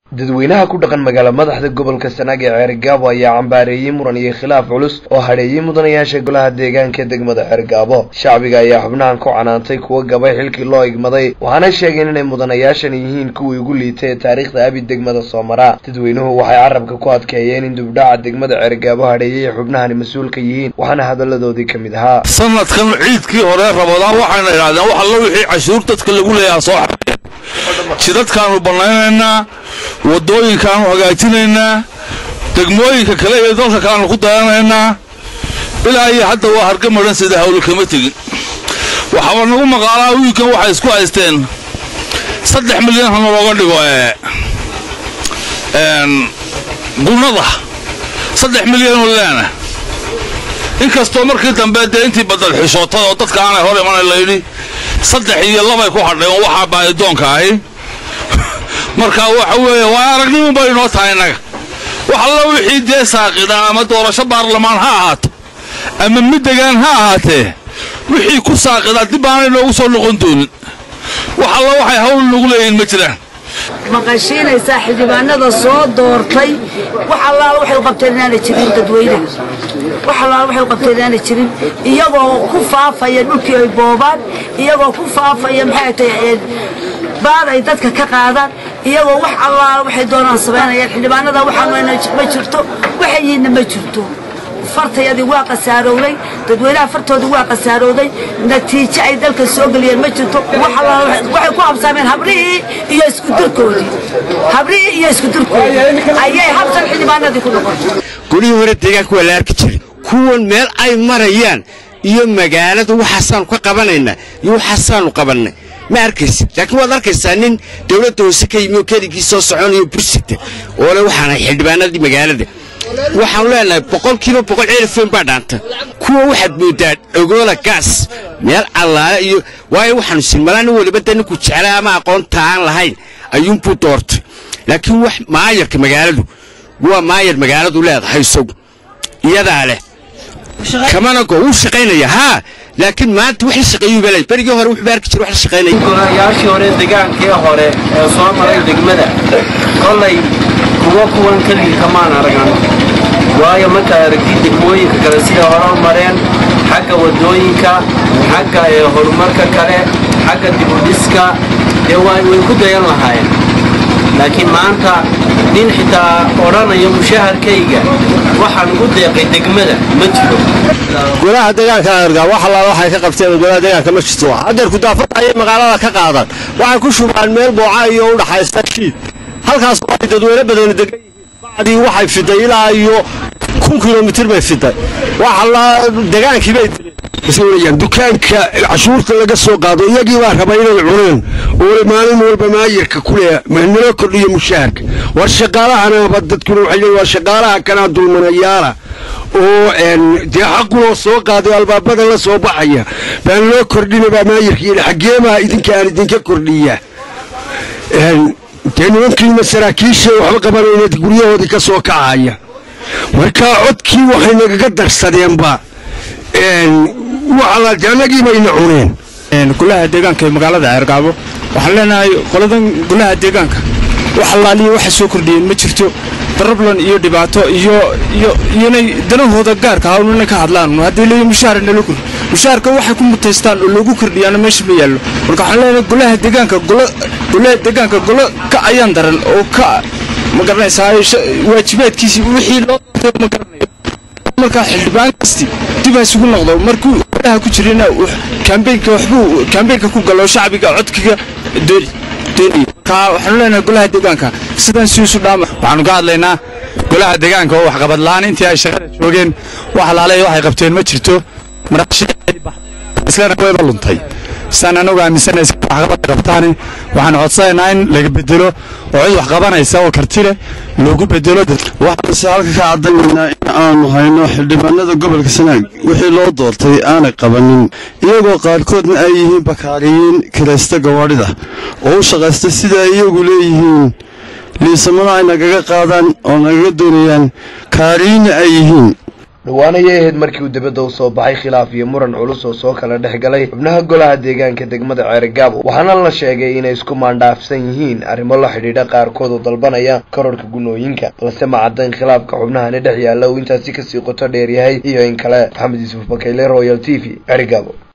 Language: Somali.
dadweynaha ku dhaqan magaala madaxda gobolka sanaag ee ceergaabo ayaa cambaareeyey muran iyo khilaaf culus oo hadheeyey mudanayaasha golaha deegaanka degmada ceergaabo shacbiga ayaa xubnahan ku canaantay kuwa gabay xilkii loo igmaday waxaana sheegeen inay mudanayaashan yihiin kuwii ugu liitay ee taariikhda abi degmada soo mara dadweynuhu waxay carabka ku adkeeyeen in dubdhaca degmada ceergaabo hadheeyey ay xubnahani mas-uulka yihiin waxaana hadalladoodii ka mid ahaa sanadkan ciidkii hore rabadaan waxayna idhahdeen wax alla wixii cashuur dadka lagu leeyaha soo xaeen jidadkaanu bannaynaynaa waddooyinkaanu hagaajinaynaa degmooyinka kale iyo dalka kaleanu ku dayanaynaa ilaa iyo hadda waa harga madhan sida hawlo kama tegin waxaaba nagu maqaalaa wiilkan waxay isku haysteen saddex milyan hana looga dhigo ee gunnada saddex milyanoo leena inkastoo markii dambe dee intii badal xishootada oo dadka aanay hor imanay layidhi saddex iyo labay ku hadheen waxaa baadidoonka ahi marka waxa weeye waa aragnimu bay inoo tahay innaga wax alla wixii dee saaqidaan ama doorasho baarlamaan ha ahaato ama mid degaan ha ahaatee wixii ku saaqidaa dib aanay noogu soo noqon doonin wax alla waxay hawl nagu leeyihiin ma jiraan maqashiinaysaa xildhibaanada soo doortay wax allaala waxay u qabteen inaanay jirin dadweynaha wax allaala waxay u qabteen inaanay jirin iyagoo ku faafaya dhulkii ay boobaan iyagoo ku faafaya maxay tahay baad ay dadka ka qaadaan iyagoo wax allaala waxay doonaan samaynayaan xildhibaanada waxaanna ma jirto waxayiinna ma jirto fartayadii waa qasaarowday dadweynaha fartoodii waa qasaarowday natiijo ay dalka soo geliyeen ma jirto waxay ku habsaameen habrihii iyo iskudirkoodii habrihii iyo iskudirkoodii ayay habsan xildhibaanadii ku noqotay golihii hore deegaanka waa la arki jiray kuwan meel ay marayaan iyo magaalada waxaasaanu ka qabanaynaa iyo waxaasaanu qabannay ma arkaysa laakiin waad arkaysaa nin dawladda hoose ka yimi oo keligii soo soconayo bursita oo le waxaanahay xildhibaanadii magaalada waxaanu leenahay boqolkiiba boqol ceelifeen baa dhaanta kuwa waxaad mooddaa dhogoola gaas meel allaale iyo waayo waxaanu sinmalaa nin waliba dee ninkuu jeclay ama aqoonta aan lahayn ayuunbuu doortay laakiin wax maayarka magaaladu waa maayar magaaladu leedahay isagu iyadaa leh kamana go wuu shaqaynaya haa laakiin maanta wax la shaqeeyuu balay berigii hore wuxuu baarki jiray wax la shaqaynaya golayaashii hore degaankii hore ee soo maray degmada kollay kuwa kuwan keligii kamaan aragan waayo markaad aragtid degmooyinka kale siday hore u mareen xagga waddooyinka xagga horumarka kale xagga dibudhiska dee way ku dayan lahaayeen laakiin maanta nin xitaa odhanaya mushaharkayga waxaan ugu deeqay degmada ma jiro golaha deegaanka argaa wax allaala waxay ka qabteen golaha deegaanka ma jirto hadeer kudaafada ayay magaalada ka qaadan waxay ku shubaan meel booca iyo u dhaxaysta shiid halkaas ay dadweyne badani degan yihiin bacdii waxay fiday ilaa iyo kun kilomitir bay fiday wax allaa degaankii bay dileen dukaanka cashuurta laga soo qaado iyagii baa raba inay cuneen oo maalin walba maayirka kule nala kordhiyo mushaharka war shaqaalahanaba dadkuna waxay leeyihin waa shaqaalaha kanaa dulmanayaala oo dee xaqunoo soo qaaday albaabada la soo baxaya baan loo kordhinabaa maayirka yidhi xaggeebaa idinka aan idinka kordhiya dee nimankiina saraakiisha waxba qabanayna guryahoodii ka soo kacaya markaa codkii waxay nagaga darsadeenba annagii bayna cuneen golaha deegaanka ee magaalada ceergaabo waxaan leenahay qoladan golaha deegaanka wax allaaliya waxa soo kordhiyeen ma jirto darablan iyo dhibaato iyo iyo iyonay danahooda gaarka hawn inay ka hadlaan haddii leeyi mushaara nala kordhi mushaharka waxay ku mutaystaan oo loogu kordhiyaana meesha ma yaallo marka waxaan leenahay golaha deegaanka gola golaha deegaanka golo ka ayaan daran oo ka ma garanaysaa waajibaadkiisii wixii loo ma garanayo markaa xildhibaan kasti dib ha isugu noqdo markuu olaha ku jirina kambeynka waxbuu kambeynka ku galo shacbiga codkiga doonaya markaa waxaanu leenahay golaha deegaanka sidan siisu dhaama waxaanu ka hadlaynaa golaha deegaanka oo waxqabad la'aan intii ay shaqada joogeen wax alaaleeya waxay qabteen ma jirto islana wayba luntay sidaan anagu aaminsanaysa waxqabad qabtaani waxaanu codsanaynaa in laga bedelo oo cid wax qabanaysa oo karti leh loogu bedelo waxaanse halka ka caddaynaynaa in aanu hayno xildhibaanada gobolka sanaag wixii loo doortay aanay qabanin iyagoo qaarkoodna ay yihiin bakaariyiin kiraysta gawaadhida oo u shaqaysta sida ay iyagu leeyihiin liisamada ay nagaga qaadaan oo nagaga doonayaan kaariyiinna ay yihiin dhowaan ayay ahayd markii uu dibadda u soo baxay khilaaf iyo muran culus oo soo kala dhex galay xubnaha golaha deegaanka degmada ceerigaabo waxaana la sheegay inay isku maandhaafsan yihiin arrimo la xidhiidha qaarkood oo dalbanaya kororhka gunooyinka balse ma caddayn khilaafka xubnahani dhex yaalla uu intaasi kasii qoto dheer yahay iyo in kale maxamed yuusuf bakayle royal t v ceerigaabo